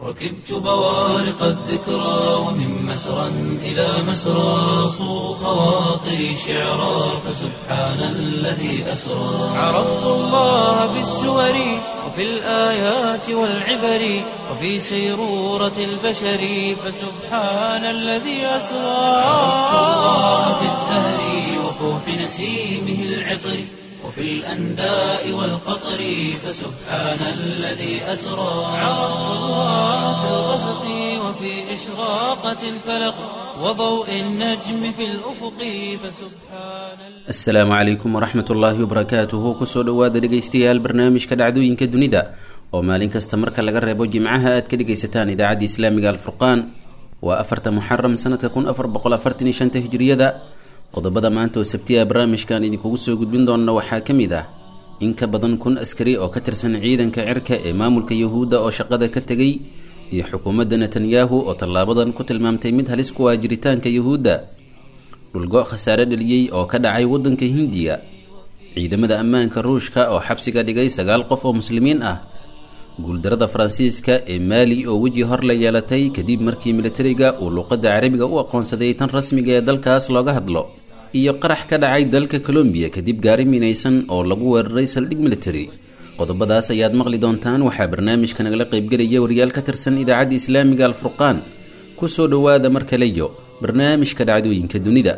ركبت بوارق الذكرى ومن مسرى إلى مسرى صو خواطري شعرا فسبحان الذي أسرى عرفت الله بالسور وفي الآيات والعبر وفي سيرورة البشر فسبحان الذي أسرى عرفت الله بالزهر وفوح نسيمه العطر وفي الأنداء والقطر فسبحان الذي أسرى عرفت الله في الغسق وفي إشراقة الفلق وضوء النجم في الأفق فسبحان asalaamu calaykum waraxmat ullaahi wabarakaatuhu kusoo dhowaada dhegaystayaal barnaamijka dhacdooyinka dunida oo maalin kasta marka laga reebo jimcaha aad ka dhegaysataan idaacadda islaamiga alfurqaan waa afarta muxaram sanadka kun afar boqol afartan iyo shanta hijriyada qodobada maanta oo sabtiya barnaamijkan idinkugu soo gudbin doona waxaa ka mid ah in ka badan kun askari oo ka tirsan ciidanka cirka ee maamulka yuhuudda oo shaqada ka tegay iyo xukuumadda netanyahu oo tallaabadan ku tilmaamtay mid halis ku ah jiritaanka yuhuudda dhulgo khasaare dhaliyey oo ka dhacay waddanka hindiya ciidamada ammaanka ruushka oo xabsiga dhigay sagaal qof oo muslimiin ah guuldarada faransiiska ee maali oo weji hor la yeelatay kadib markii militariga uu luuqadda carabiga u aqoonsaday tan rasmiga ee dalkaas looga hadlo iyo qarax ka dhacay dalka colombiya kadib gaari minaysan oo lagu weeraray saldhig military qodobadaas ayaad maqli doontaan waxaa barnaamijka nagala qaybgelaya wariyaal ka tirsan idaacadda islaamiga alfurqaan kusoo dhowaada mar kaleyo barnaamijka dhacdooyinka dunida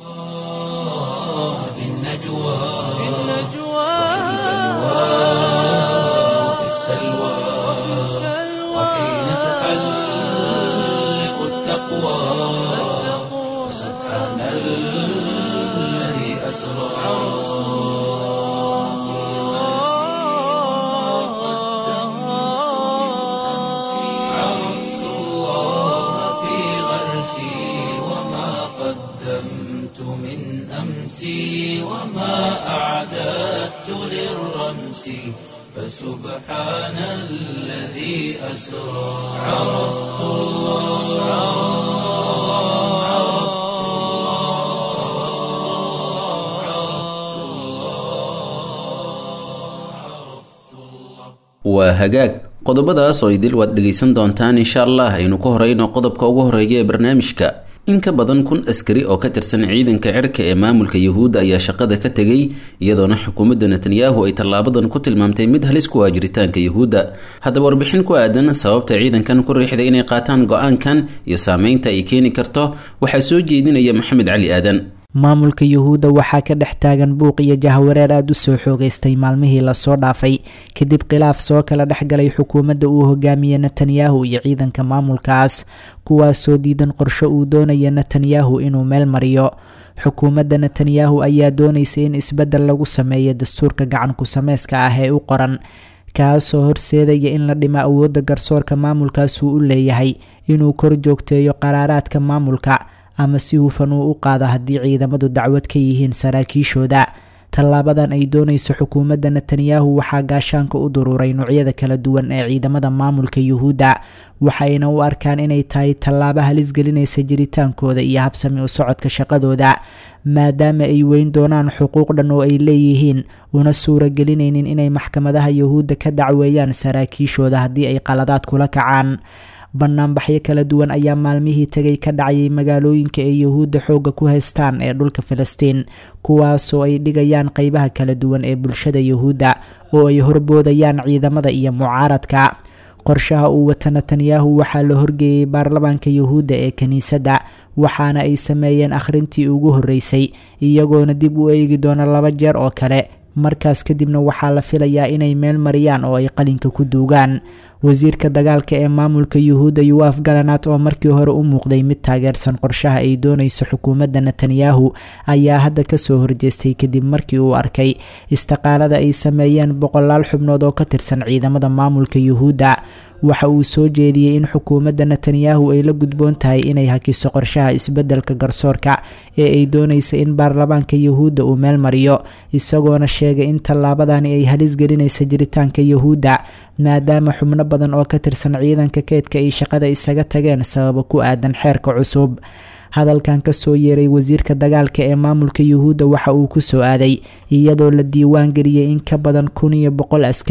في النجوى في وفي السلوى وحين تحلق التقوى سبحان الذي أسرى عرفت الله في غرسي وما قدمت من أمسي وما أعددت للرمس فسبحان الذي أسرى عرفت الله عرفت الله عرفت الله waa hagaag qodobadaas oo idil waad dhegaysan doontaan insha allah aynu ku horeyno qodobka ugu horeeya ee barnaamijka in ka badan kun askari oo ka tirsan ciidanka cirka ee maamulka yuhuudda ayaa shaqada ka tegay iyadoona xukuumadda netanyahu ay tallaabadan ku tilmaamtay mid halis ku ah jiritaanka yuhuudda haddaba warbixin ku aadan sababta ciidankan ku riixday inay qaataan go-aankan iyo saameynta ay keeni karto waxaa soo jeedinaya maxamed cali aadan maamulka yuhuudda waxaa ka dhex taagan buuq iyo jahwareer aada u soo xoogeystay maalmihii lasoo dhaafay kadib khilaaf soo kala dhexgalay xukuumadda uu hogaamiye netanyahu iyo ciidanka maamulkaas kuwaasoo diidan qorsho uu doonaya netanyahu inuu meel mariyo xukuumadda netanyahu ayaa doonaysa in isbeddel lagu sameeyo dastuurka gacan ku-sameyska ah ee u qoran kaasoo horseedaya in la dhimo awoodda garsoorka maamulkaasuu u leeyahay inuu kor joogteeyo qaraaraadka maamulka ama si hufan uu u qaado haddii ciidamadu dacwad ka yihiin saraakiishooda tallaabadan ay doonayso xukuumadda netanyahu waxaa gaashaanka u duruuray noocyada kala duwan ee ciidamada maamulka yuhuudda waxayna u arkaan inay tahay tallaabo halis gelinaysa jiritaankooda iyo habsami u socodka shaqadooda maadaama ay weyn doonaan xuquuq dhan oo ay leeyihiin una suuragelinaynin inay maxkamadaha yuhuudda ka dacweeyaan saraakiishooda haddii ay qaladaad kula kacaan banaanbaxyo kala duwan ayaa maalmihii tegay ka dhacayay magaalooyinka ay yuhuudda xoogga ku haystaan ee dhulka filistiin kuwaasoo ay dhigayaan qeybaha kala duwan ee bulshada yuhuudda oo ay horboodayaan ciidamada iyo mucaaradka qorshaha uu wata netanyahu waxaa la horgeeyey baarlamaanka yuhuudda ee kiniisadda waxaana ay sameeyeen akhrintii ugu horreysay iyagoona dib u eegi doona laba jeer oo kale markaas kadibna waxaa la filayaa inay meel mariyaan oo ay qalinka ku duugaan wasiirka dagaalka ee maamulka yuhuudda yuwaf galanat oo markii hore u muuqday mid taageersan qorshaha ay doonayso xukuumadda netanyahu ayaa hadda kasoo horjeestay kadib markii uu arkay istiqaalada ay sameeyeen boqolaal xubnood oo ka tirsan ciidamada maamulka yuhuudda waxa uu soo jeediyey in xukuumadda netanyahu ay la gudboon tahay inay hakiso qorshaha isbeddelka garsoorka ee ay doonaysa in baarlamaanka yuhuudda uu meel mariyo isagoona sheegay in tallaabadani ay halis gelinaysa jiritaanka yuhuudda maadaama xubno badan oo ka tirsan ciidanka keydka ay shaqada isaga tageen sababo ku aadan xeerka cusub hadalkan kasoo yeeray wasiirka dagaalka ee maamulka yuhuudda waxa uu kusoo aaday iyadoo la diiwaan geliyey in ka badan kun iyo boqol askari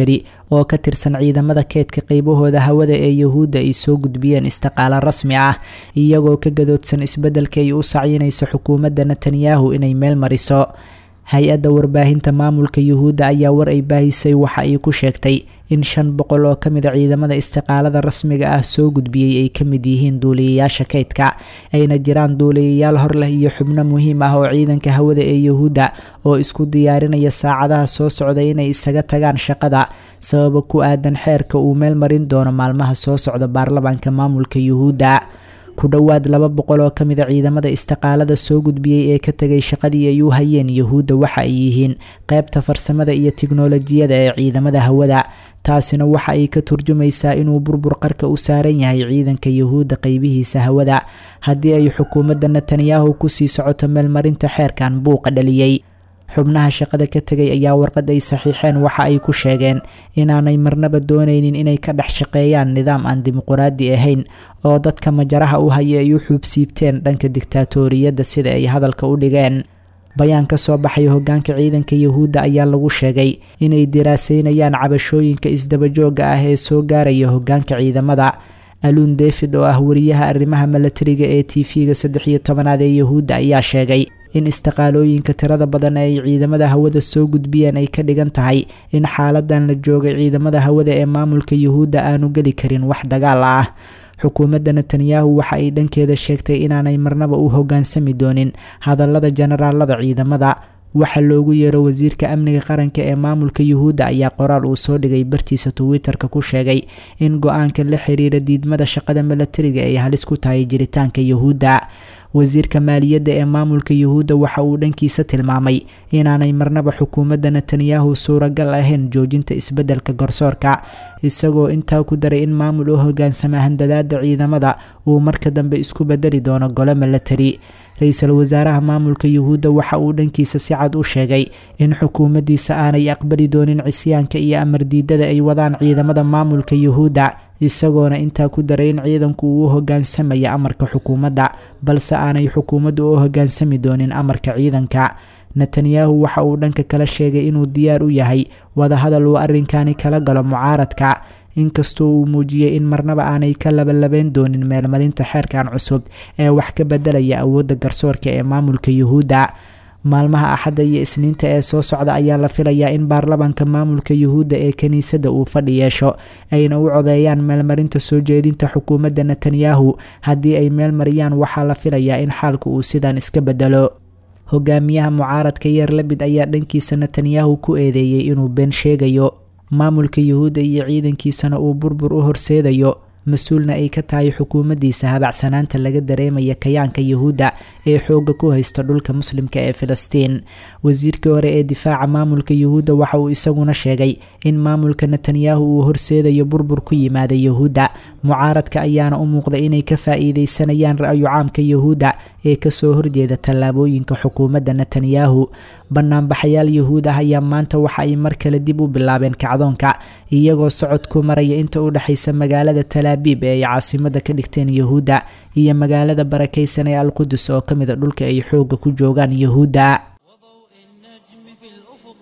oo ka tirsan ciidamada keedka qeybahooda hawada ee yuhuudda ay soo gudbiyeen istiqaalo rasmi ah iyagoo ka gadoodsan isbeddelka ay u sacyinayso xukuumadda netanyahu inay meel mariso hay-adda warbaahinta maamulka yuhuudda ayaa war ay baahisay waxa ay ku sheegtay in shan boqol oo ka mid a ciidamada istiqaalada rasmiga ah soo gudbiyey ay ka mid yihiin duuliyayaasha kaydka ayna jiraan duuliyayaal hor leh iyo xubno muhiim ah oo ciidanka hawada ee yuhuudda oo isku diyaarinaya saacadaha soo socda inay isaga tagaan shaqada sababa ku aadan xeerka uu meel marin doono maalmaha soo socda baarlamaanka maamulka yuhuudda ku dhowaad laba boqol oo ka mid a ciidamada istiqaalada soo gudbiyey ee ka tegay shaqadii ay u hayeen yuhuudda waxa ay yihiin qeybta farsamada iyo tiknolojiyada ee ciidamada hawada taasina waxa ay ka turjumaysaa inuu burbur qarka u saaran yahay ciidanka yuhuudda qeybihiisa hawada haddii ay xukuumadda netanyahu kusii socoto meelmarinta xeerkan buuqa dhaliyey xubnaha shaqada ka tegay ayaa warqad ay saxiixeen waxa ay ku sheegeen inaanay marnaba doonaynin inay ka dhex shaqeeyaan nidaam aan dimuquraadi ahayn oo dadka majaraha u haya ay u xuubsiibteen dhanka diktaatoriyadda sida ay hadalka u dhigeen bayaan ka soo baxay hogaanka ciidanka yuhuudda ayaa lagu sheegay inay diraaseynayaan cabashooyinka isdabajooga ah ee soo gaaraya hogaanka ciidamada aluun david oo ah wariyaha arrimaha milatariga ee t v-ga saddex iyo tobanaad ee yuhuudda ayaa sheegay in istiqaalooyinka tirada badan ee ay ciidamada hawada soo gudbiyeen ay ka dhigan tahay in xaaladan la joogay ciidamada hawada ee maamulka yuhuudda aanu geli karin wax dagaal ah xukuumadda netanyahu waxa ay dhankeeda sheegtay inaanay marnaba u hoggaansami doonin hadallada jenaraalada ciidamada waxa loogu yeero wasiirka amniga qaranka ee maamulka yuhuudda ayaa qoraal uu soo dhigay bartiisa twitter-ka ku sheegay in go-aanka la xiriira diidmada shaqada milatariga ay halis ku tahay jiritaanka yuhuudda wasiirka maaliyadda ee maamulka yuhuudda waxa uu dhankiisa tilmaamay inaanay marnaba xukuumadda netanyahu suuragal ahayn joojinta isbeddelka garsoorka isagoo intaa ku daray in maamul u hogaansama handadaada ciidamada uu marka dambe isku bedeli doono golo milatari ra-iisul wasaaraha maamulka yuhuudda waxa uu dhankiisa si cad u sheegay in xukuumaddiisa aanay aqbali doonin cisyaanka iyo amar diidada ay wadaan ciidamada maamulka yuhuudda isagoona intaa ku daray in ciidanku uu u hogaansamaya amarka xukuumadda balse aanay xukuumaddu u hogaansami doonin amarka ciidanka netanyahu waxa uu dhanka kala sheegay inuu diyaar u yahay wadahadal uu arrinkani kala galo mucaaradka inkastoo uu muujiyey in marnaba aanay ka labalabeyn doonin meelmarinta xeerkan cusub ee wax ka bedelaya awoodda garsoorka ee maamulka yuhuudda maalmaha axadda iyo isniinta ee soo socda ayaa la filayaa in baarlamaanka maamulka yuhuudda ee kiniisadda uu fadhi yeesho ayna u codeeyaan meelmarinta soo jeedinta xukuumadda netanyahu haddii ay meel mariyaan waxaa la filayaa in xaalka uu sidan iska bedelo hogaamiyaha mucaaradka yeer labid ayaa dhankiisa netanyahu ku eedeeyey inuu been sheegayo maamulka yuhuudda iyo ciidankiisana uu burbur u horseedayo mas-uulna ay ka tahay xukuumaddiisa habacsanaanta laga dareemaya kayaanka yuhuudda ee xoogga ku haysto dhulka muslimka ee filistiin wasiirkii hore ee difaaca maamulka yuhuudda waxa uu isaguna sheegay in maamulka netanyahu uu horseedayo burbur ku yimaada yuhuudda mucaaradka ayaana u muuqda inay ka faa-iideysanayaan ra-yu caamka yuhuudda ee kasoo horjeeda tallaabooyinka xukuumadda netanyahu banaanbaxayaal yuhuud ah ayaa maanta waxa ay mar kale dib u bilaabeen kacdoonka iyagoo socod ku maraya inta u dhexaysa magaalada talaabiib ee ay caasimada ka dhigteen yuhuudda iyo magaalada barakaysan ee alqudus oo ka mid a dhulka ay xoogga ku joogaan yuhuudda وضوء النجم في الأفق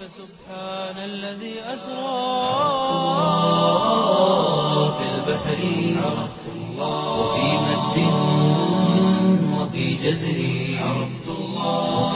فسبحان الذي أسرى في البحر عرفت الله وفي مد وفي جزر عرفت الله وفي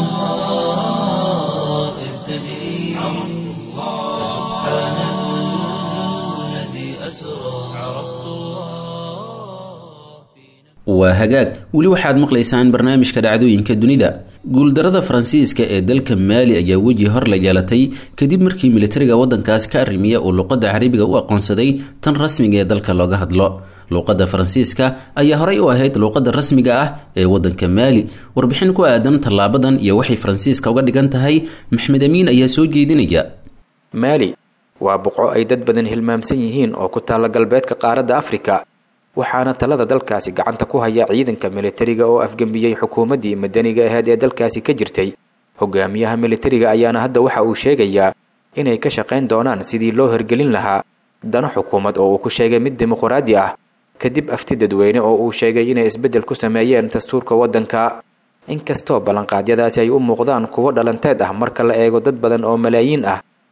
الأنهار إذ تجري عرفت الله فسبحان الذي أسرى عرفت الله waa hagaag weli waxaad maqlaysaan barnaamijka dhacdooyinka dunida guuldarada faransiiska ee dalka maali ayaa weji hor la yeelatay kadib markii militariga wadankaas ka arrimiya uu luqadda carabiga u aqoonsaday tan rasmiga ee dalka looga hadlo luuqadda faransiiska ayaa horey u ahayd luuqadda rasmiga ah ee wadanka maali warbixin ku aadan tallaabadan iyo waxay faransiiska uga dhigan tahay maxmed amiin ayaa soo jeedinaya maali waa boqo ay dad badan hilmaamsan yihiin oo ku taalla galbeedka qaaradda afrika waxaana talada dalkaasi gacanta ku haya ciidanka militariga oo afgembiyey xukuumaddii madaniga ahayd ee dalkaasi ka jirtay hogaamiyaha militariga ayaana hadda waxa uu sheegayaa inay ka shaqayn doonaan sidii loo hirgelin lahaa dano xukuumad oo uu ku sheegay mid dimuqraadi ah kadib afti dadweyne oo uu sheegay inay isbeddel ku sameeyeen dastuurka waddanka inkastoo ballanqaadyadaasi ay u muuqdaan kuwo dhalanteed ah marka la eego dad badan oo malaayiin ah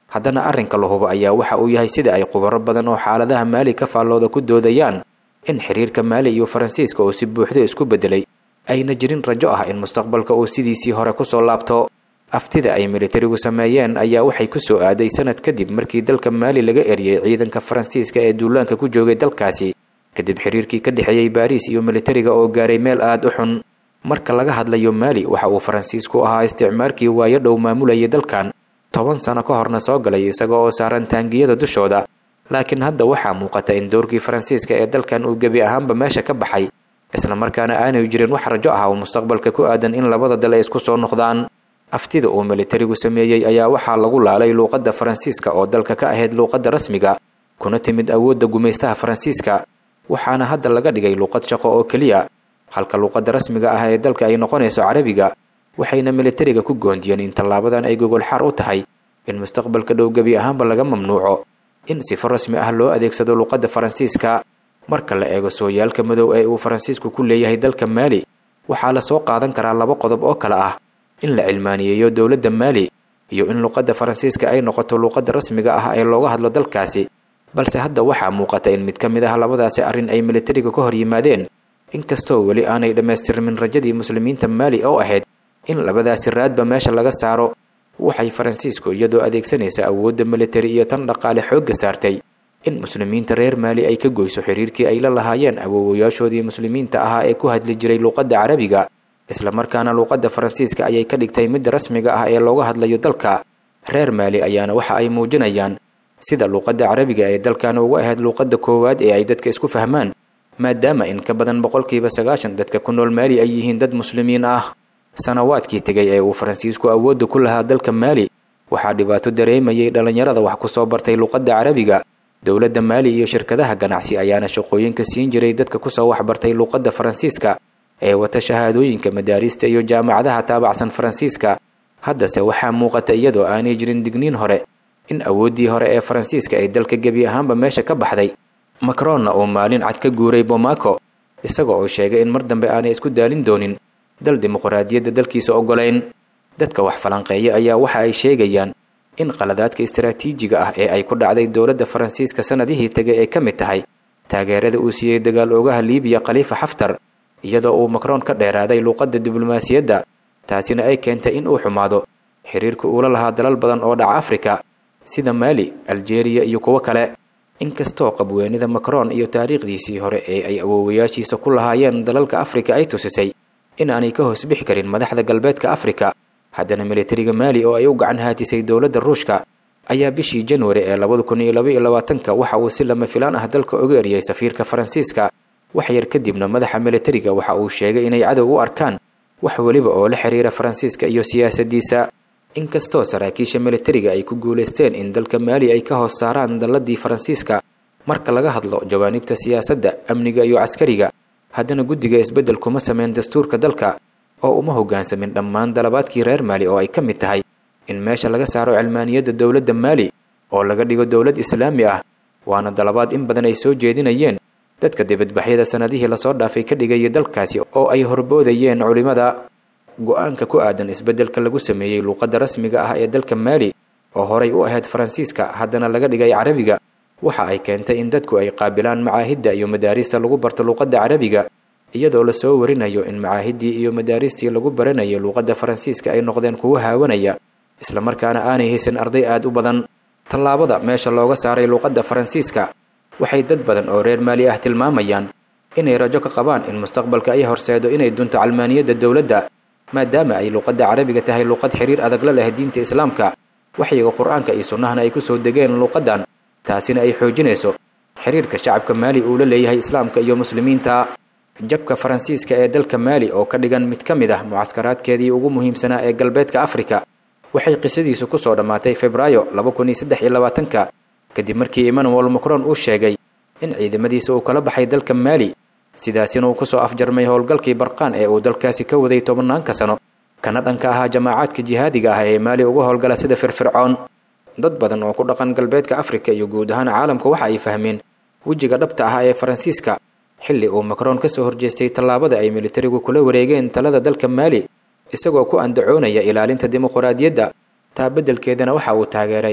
haddana arrinka la hubo ayaa waxa uu yahay sida ay khubaro badan oo xaaladaha maali ka faallooda ku doodayaan in xiriirka maali iyo faransiiska uu si buuxda isku beddelay ayna jirin rajo ah in mustaqbalka uu sidiisii hore kusoo laabto aftida ay militarigu sameeyeen ayaa waxay ku soo aaday sanad kadib markii dalka maali laga eriyey ciidanka faransiiska ee duulaanka ku joogay dalkaasi kadib xiriirkii ka dhexeeyey baariis iyo militariga oo gaaray meel aada u xun marka laga hadlayo maali waxa uu faransiisku ahaa isticmaarkii waayo dhow maamulayay dalkan toban sano ka horna soo galay isaga oo saaran taangiyada dushooda laakiin hadda waxaa muuqata in doorkii faransiiska ee dalkan uu gebi ahaanba meesha ka baxay isla markaana aanay jirin wax rajo ah oo mustaqbalka ku aadan in labada dal ay isku soo noqdaan aftida uu militarigu sameeyey ayaa waxaa lagu laalay luuqadda faransiiska oo dalka ka ahayd luuqadda rasmiga kuna timid awoodda gumaystaha faransiiska waxaana hadda laga dhigay luuqad shaqo oo keliya halka luuqadda rasmiga ah ee dalka ay noqonayso carabiga waxayna militariga ku goondiyeen in tallaabadan ay gogolxaar u tahay in mustaqbalka dhow gebi ahaanba laga mamnuuco in sifo rasmi ah loo adeegsado luuqadda faransiiska marka la eego sooyaalka madow ee uu faransiisku ku leeyahay dalka maali waxaa la soo qaadan karaa laba qodob oo kale ah in la cilmaaniyeeyo dowladda maali iyo in luuqadda faransiiska ay noqoto luuqadda rasmiga ah ee looga hadlo dalkaasi balse hadda waxaa muuqata in mid ka mid ah labadaasi arrin ay militariga ka hor yimaadeen inkastoo weli aanay dhammaystirmin rajadii muslimiinta maali oo ahayd in labadaasi raadba meesha laga saaro waxay faransiisku iyadoo adeegsanaysa awoodda militari iyo tan dhaqaale xoogga saartay in muslimiinta reer maali ay ka goyso xiriirkii ay la lahaayeen awoowayaashoodii muslimiinta ahaa ee ku hadli jiray luuqadda carabiga islamarkaana luuqadda faransiiska ayay ka dhigtay midda rasmiga ah ee looga hadlayo dalka reer maali ayaana waxa ay muujinayaan sida luuqadda carabiga ee dalkan uga ahayd luuqadda koowaad ee ay dadka isku fahmaan maadaama in ka badan boqolkiiba sagaashan dadka ku nool maali ay yihiin dad muslimiin ah sanawaadkii tegay ee uu faransiisku awoodda ku lahaa dalka maali waxaa dhibaato dareemayay dhallinyarada wax ku soo bartay luuqadda carabiga dowladda maali iyo shirkadaha ganacsi ayaana shaqooyinka siin jiray dadka kusoo waxbartay luuqadda faransiiska ee wata shahaadooyinka madaarista iyo jaamacadaha taabacsan faransiiska haddase waxaa muuqata iyadoo aanay jirin digniin hore in awooddii hore ee faransiiska ay dalka gebi ahaanba meesha ka baxday macronna uu maalin cad ka guuray bomaco isaga oo sheegay in mar dambe aanay isku daalin doonin dal dimuqraadiyadda dalkiisa oggolayn dadka wax falanqeeya ayaa waxa ay sheegayaan in qaladaadka istaraatiijiga ah ee ay ku dhacday dowladda faransiiska sannadihii tegay ay ka mid tahay taageerada uu siiyey dagaal oogaha liibiya khaliifa xaftar iyadoo uu macron ka dheeraaday luuqadda diblomaasiyadda taasina ay keentay in uu xumaado xiriirka uula lahaa dalal badan oo dhaca afrika sida maali aljeeriya iyo kuwo kale inkastoo qabweynida macron iyo taariikhdiisii hore ee ay awoowayaashiisa ku lahaayeen dalalka afrika ay tusisay in aanay ka hoos bixi karin madaxda galbeedka afrika haddana militariga maali oo ay u gacan haatisay dowladda ruushka ayaa bishii januari ee labada kun iyo laba iyo labaatanka waxa uu si lama filaan ah dalka uga eriyey safiirka faransiiska wax yar kadibna madaxa militariga waxa uu sheegay inay cadow u arkaan wax weliba oo la xiriira faransiiska iyo siyaasaddiisa inkastoo saraakiisha militariga ay ku guulaysteen in dalka maali ay ka hoos saaraan dalladii faransiiska marka laga hadlo jawaanibta siyaasadda amniga iyo caskariga haddana guddiga isbeddel kuma sameyn dastuurka dalka oo uma hoggaansamin dhammaan dalabaadkii reer maali oo ay ka mid tahay in meesha laga saaro cilmaaniyadda dowladda maali oo laga dhigo dowlad islaami ah waana dalabaad in badan ay soo jeedinayeen dadka dibadbaxyada sannadihii lasoo dhaafay ka dhigayay dalkaasi oo ay horboodayeen culimmada go-aanka ku aadan isbeddelka lagu sameeyey luuqadda rasmiga ah ee dalka maali oo horay u ahayd faransiiska haddana laga dhigay carabiga waxa ay keentay in dadku ay qaabilaan macaahidda iyo madaarista lagu barto luuqadda carabiga iyadoo lasoo warinayo in macaahiddii iyo madaaristii lagu baranayay luuqadda faransiiska ay noqdeen kuwo haawanaya islamarkaana aanay haysan arday aad u badan tallaabada meesha looga saaray luuqadda faransiiska waxay dad badan oo reer maali ah tilmaamayaan inay rajo ka qabaan in mustaqbalka ay horseedo inay dunto calmaaniyadda dowladda maadaama ay luuqadda carabiga tahay luuqad xiriir adag la leh diinta islaamka waxyiga qur-aanka iyo sunnahana ay ku soo degeen luuqaddan taasina ay xoojinayso xiriirka shacabka maali uu la leeyahay islaamka iyo muslimiinta jabka faransiiska ee dalka maali oo ka dhigan mid ka mid ah mucaskaraadkeedii ugu muhiimsanaa ee galbeedka afrika waxay qisadiisu ku soo dhammaatay febraayo laba kun iyo saddex iyo labaatanka kadib markii emmanuel macron uu sheegay in ciidamadiisa uu kala baxay dalka maali sidaasina uu kusoo afjarmay howlgalkii barqaan ee uu dalkaasi ka waday tobanaanka sano kana dhanka ahaa jamaacaadka jihaadiga ah ee maali uga howlgala sida firfircoon dad badan oo ku dhaqan galbeedka afrika iyo guud ahaan caalamka waxa ay fahmeen wejiga dhabta ah ee faransiiska xilli uu macron ka soo horjeestay tallaabada ay militarigu kula wareegeen talada dalka maali isagoo ku andacoonaya ilaalinta dimuqraadiyadda taa beddelkeedana waxa uu taageeray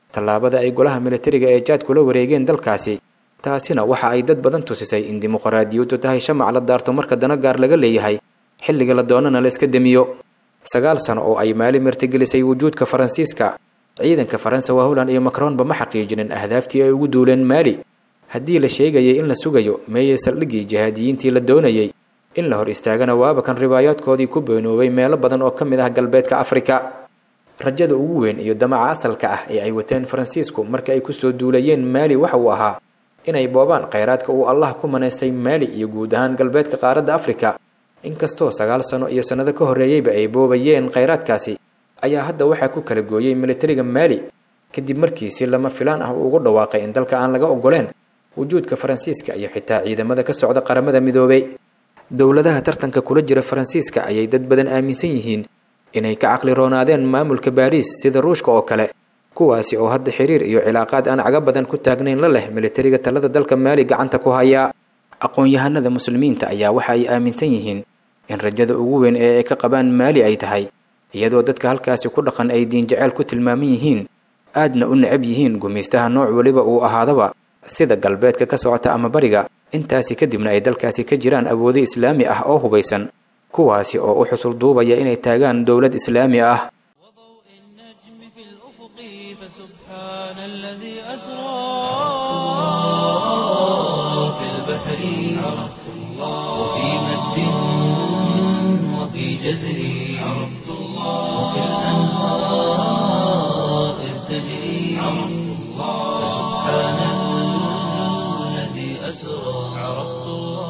tallaabada ay golaha militariga ee jaad kula wareegeen dalkaasi taasina waxa ay dad badan tusisay in dimuqraadiyaddu tahay shamac la daarto marka dana gaar laga leeyahay xilliga la doonana la iska demiyo sagaal sano oo ay maali martigelisay wujuudka faransiiska ciidanka faransa waa holland iyo macronba ma xaqiijinin ahdaaftii ay ugu duuleen maali haddii la sheegayay in la sugayo meeyey saldhiggii jihaadiyiintii la doonayay in la hor istaagana waaba kan ribaayaadkoodii ku beenoobay meelo badan oo ka mid ah galbeedka afrika rajada ugu weyn iyo damaca asalka ah ee ay wateen faransiisku marka ay kusoo duulayeen maali waxa uu ahaa inay boobaan khayraadka uu allah ku manaystay maali iyo guud ahaan galbeedka qaaradda afrika inkastoo sagaal sano iyo sannado ka horreeyeyba ay boobayeen khayraadkaasi ayaa hadda waxaa ku kala gooyey militariga maali kadib markii si lama filaan ah uu ugu dhawaaqay in dalka aan laga ogoleen wujuudka faransiiska iyo xitaa ciidamada ka socda qaramada midoobay dowladaha tartanka kula jira faransiiska ayay dad badan aaminsan yihiin inay ka caqli roonaadeen maamulka baariis sida ruushka oo kale kuwaasi oo hadda xiriir iyo cilaaqaad aan caga badan ku taagnayn la leh militariga talada dalka maali gacanta ku haya aqoon-yahanada muslimiinta ayaa waxa ay aaminsan yihiin in rajada ugu weyn ee ay ka qabaan maali ay tahay iyadoo dadka halkaasi ku dhaqan ay diin jaceyl ku tilmaaman yihiin aadna u necab yihiin gumaystaha nooc weliba uu ahaadaba sida galbeedka ka socota ama bariga intaasi kadibna ay dalkaasi ka jiraan awoodo islaami ah oo hubaysan kuwaasi oo u xusul duubaya inay taagaan dowlad islaami ah وضوء النجم في الأفق فسبحان الذي أسرى في البحر عرفت الله وفي مد وفي جزر عرفت الله وفي الأنهار إذ تجري عرفت الله فسبحان الذي أسرى عرفت الله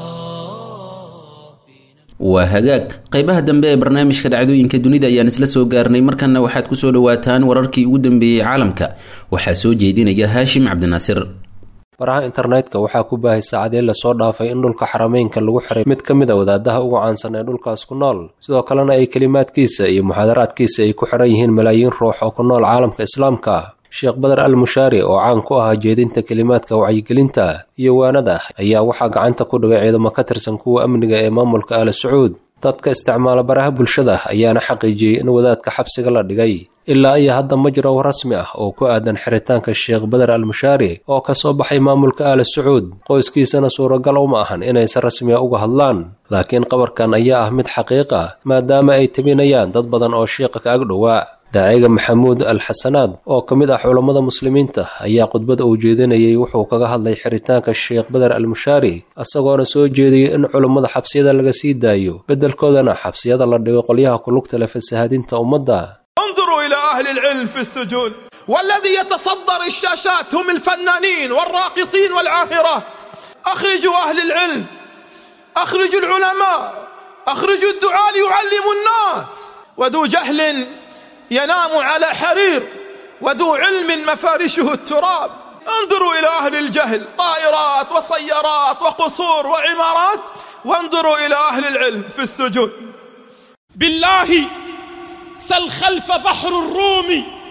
waa hagaag qeybaha dambe ee barnaamijka dhacdooyinka dunida ayaan isla soo gaarnay markanna waxaad kusoo dhawaataan wararkii ugu dambeeyey caalamka waxaa soo jeedinaya haashim cabdinaasir baraha internetka waxaa ku baahay saacadee lasoo dhaafay in dhulka xarameynka lagu xiray mid ka mid a wadaadaha ugu caansan ee dhulkaas ku nool sidoo kalena ay kelimaadkiisa iyo muxaadaraadkiisa ay ku xiran yihiin malaayiin ruux oo ku nool caalamka islaamka sheekh badar al mushaari oo caan ku ahaa jeedinta kelimaadka wacyigelinta iyo waanada ayaa waxaa gacanta ku dhigay ciidamo ka tirsan kuwa amniga ee maamulka aala sacuud dadka isticmaala baraha bulshada ayaana xaqiijiyey in wadaadka xabsiga la dhigay ilaa iyo hadda ma jiro rasmi ah oo ku aadan xiritaanka sheekh badar al mushaari oo kasoo baxay maamulka aala sacuud qoyskiisana suuragal uma ahan inay si rasmiya uga hadlaan laakiin qabarkan ayaa ah mid xaqiiq ah maadaama ay tabinayaan dad badan oo shiiqa ka ag dhowaa daaciga maxamuud al xasanaad oo ka mid ah culammada muslimiinta ayaa khudbada uu jeedinayay wuxuu kaga hadlay xiritaanka sheekh badar al mushaari isagoona soo jeediyey in culummada xabsiyada laga sii daayo beddelkoodana xabsiyada la dhigo qolyaha kulugta leh fasahaadinta ummadda انظروا إلى أهل العلم في السجون والذي يتصدر الشاشات هم الفنانين والراقصين والعاهرات أخرجوا أهل العلم أخرجوا العلماء أخرجوا الدعاء ليعلموا الناس وذو جهل ينام على حرير وذو علم مفارشه التراب انظروا إلى أهل الجهل طائرات وسيارات وقصور وعمارات وانظروا إلى أهل العلم في السجون بالله سل خلف بحر الروم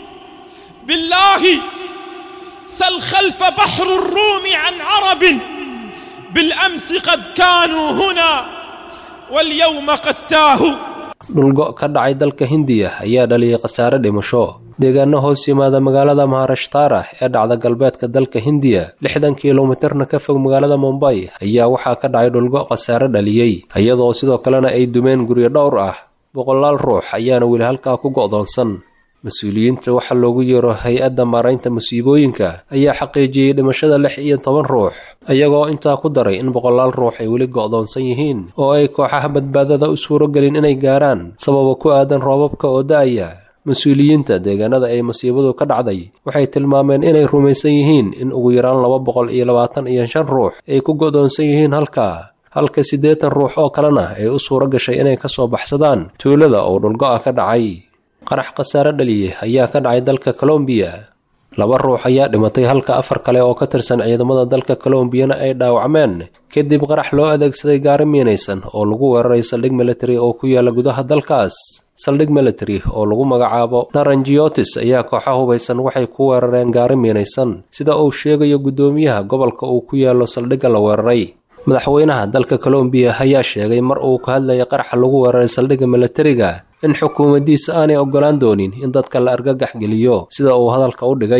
بالله سل خلف بحر الروم عن عرب بالأمس قد كانوا هنا واليوم قد تاهوا dhulgo ka dhacay dalka hindiya ayaa dhaliyay khasaare dhimasho deegaano hoos yimaada magaalada maharashtaara ee dhacda galbeedka dalka hindiya lixdan kilomitarna ka fog magaalada mumbay ayaa waxaa ka dhacay dhulgo khasaare dhaliyey iyadoo sidoo kalena ay dumeen guryo dhowr ah boqolaal ruux ayaana weli halkaa ku go'doonsan mas-uuliyiinta waxaa loogu yeero hay-adda maaraynta musiibooyinka ayaa xaqiijiyey dhimashada lix iyo toban ruux iyagoo intaa ku daray in boqolaal ruux ay weli go'doonsan yihiin oo ay kooxaha badbaadada u suuragelin inay gaaraan sababa ku aadan roobabka oo da'aya mas-uuliyiinta deegaanada ay masiibadu ka dhacday waxay tilmaameen inay rumaysan yihiin in ugu yaraan laba boqol iyo labaatan iyo shan ruux ay ku go'doonsan yihiin halkaa halka siddeetan ruux oo kalena ay u suura gashay inay ka soo baxsadaan tuulada oo dhulgo'a ka dhacay qarax khasaare dhaliye ayaa ka dhacay dalka colombiya laba ruux ayaa dhimatay halka afar kale oo ka tirsan ciidamada dalka colombiyana ay dhaawacmeen kadib qarax loo adeegsaday gaari miinaysan oo lagu weeraray saldhig military oo ku yaala gudaha dalkaas saldhig military oo lagu magacaabo narangiotis ayaa kooxa hubaysan waxay ku weerareen gaari miinaysan sida uu sheegayo guddoomiyaha gobolka uu ku yaalo saldhigga la weeraray madaxweynaha dalka colombiya ayaa sheegay mar uu ka hadlayay qaraxa lagu weeraray saldhigga militariga in xukuumaddiisa aanay oggolaan doonin in dadka la argagax geliyo sida uu hadalka u dhigay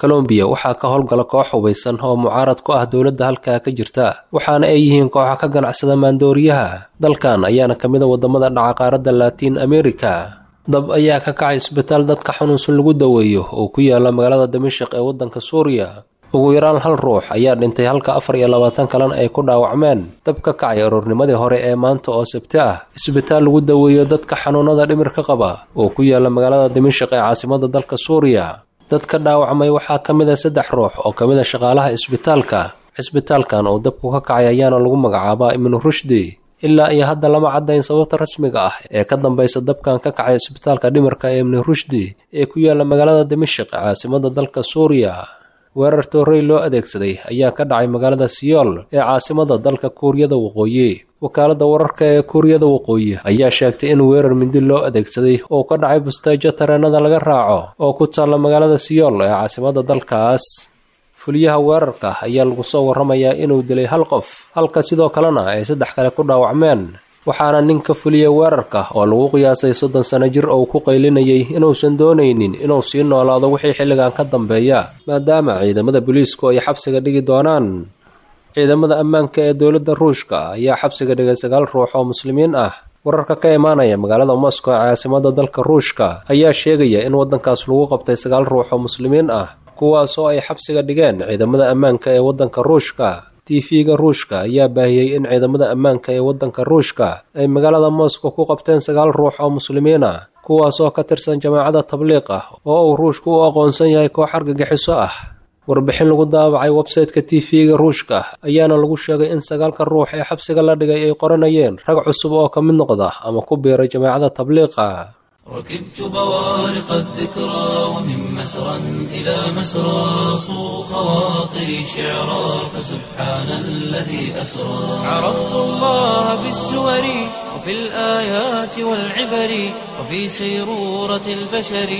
colombiya waxaa ka howlgala koox hubaysan oo mucaarad ku ah dowladda halkaa ka jirta waxaana ay yihiin kooxa ka ganacsada maandooriyaha dalkan ayaana ka mid a waddamada dhaca qaaradda latiin america dab ayaa ka kacay isbitaal dadka xanuunsan lagu daweeyo oo ku yaala magaalada dimashik ee waddanka suuriya ugu yaraan hal ruux ayaa dhintay halka afar iyo labaatan kalena ay ku dhaawacmeen dab ka kacay aroornimadii hore ee maanta oo sabti ah isbitaal lagu daweeyo dadka xanuunada dhimirka qaba oo ku yaala magaalada dimashik ee caasimada dalka suuriya dadka dhaawacmay waxaa ka mid a saddex ruux oo ka mid a shaqaalaha isbitaalka cisbitaalkan oo dabku ka kacay ayaana lagu magacaabaa ibnu rushdi ilaa iyo hadda lama caddayn sababta rasmiga ah ee ka dambaysa dabkan ka kacay isbitaalka dhimirka ee ibnu rushdi ee ku yaala magaalada dimashik ee caasimada dalka suuriya weerar toorey loo adeegsaday ayaa ka dhacay magaalada siyool ee caasimada dalka kuuriyada waqooyi wakaaladda wararka ee kuuriyada waqooyi ayaa sheegtay in weerar mindi loo adeegsaday oo ka dhacay bustaajo tareenada laga raaco oo ku taalla magaalada siyool ee caasimada dalkaas fuliyaha weerarka ayaa lagu soo warramayaa inuu dilay hal qof halka sidoo kalena ay saddex kale ku dhaawacmeen waxaana ninka fuliya weerarka oo lagu qiyaasay soddon sano jir oo ku qaylinayay inuusan doonaynin inuu sii noolaado wixii xilligan ka dambeeya maadaama ciidamada booliisku ay xabsiga dhigi doonaan ciidamada ammaanka ee dowladda ruushka ayaa xabsiga dhigay sagaal ruux oo muslimiin ah wararka ka imaanaya magaalada moscow ee caasimada dalka ruushka ayaa sheegaya in waddankaas lagu qabtay sagaal ruux oo muslimiin ah kuwaas oo ay xabsiga dhigeen ciidamada ammaanka ee waddanka ruushka tv-ga ruushka ayaa baahiyey in ciidamada ammaanka ee waddanka ruushka ay magaalada moscow ku qabteen sagaal ruux oo muslimiin ah kuwaas oo ka tirsan jamaacadda tabliiq ah oo uu ruushku u aqoonsan yahay koox argagixiso ah warbixin lagu daabacay websayte-ka tv-ga ruushka ayaana lagu sheegay in sagaalka ruux ee xabsiga la dhigay ay qoranayeen rag cusub oo ka mid noqda ama ku biiray jamaacadda tabliiqa ركبت بوارق الذكرى ومن مسرى إلى مسرى صو خواطري شعرا فسبحان الذي أسرى عرفت الله بالسور وفي الآيات والعبر وفي سيرورة البشر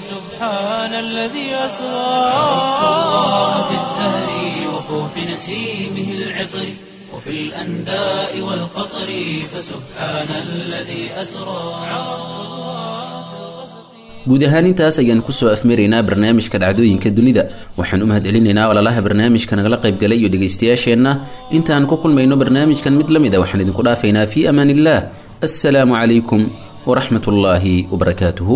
فسبحان الذي أسرى عرفت الله في الزهر وفوح نسيمه العطر وفي الأنداء والقطر فسبحان الذي أسرى guud ahaan intaas ayaan kusoo afmaraynaa barnaamijka dhacdooyinka dunida waxaan u mahadcelinaynaa walaalaha barnaamijka nagala qaybgalay iyo dhegaystayaasheenna intaan ku kulmayno barnaamijkan mid la mid a waxaan idinku dhaafaynaa fii amaan illah assalaamu calaykum waraxmat ullaahi wabarakaatuhu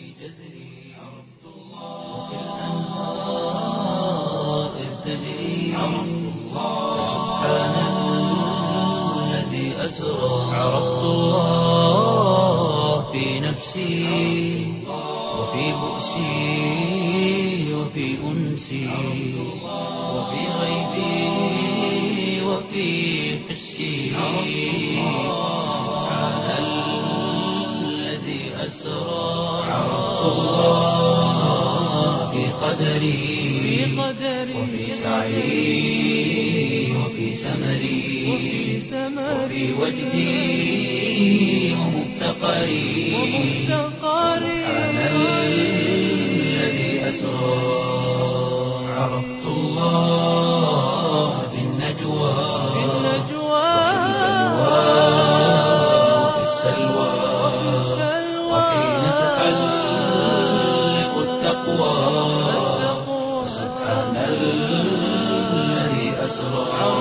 عرفت الله في نفسي وفي بؤسي وفي أنسي وفي غيبي وفي حسي سبحان الذي أسرى عرفت الله في قدري وفي سعي وفي سمري وفي وجدي ومفتقري سبحان الذي أسرى عرفت الله في النجوى وفي السلوى وحين تحلق التقوى سبحان الذي أسرى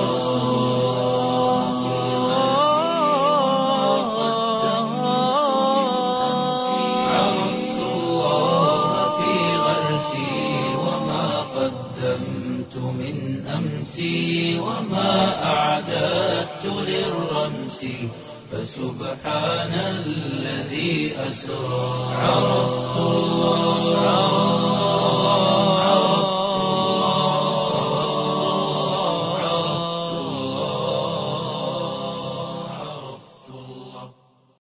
عرفت الله في غرسي وما قدمت من أمسي وما أعددت للرمس فسبحان الذي أسرى عرفت الله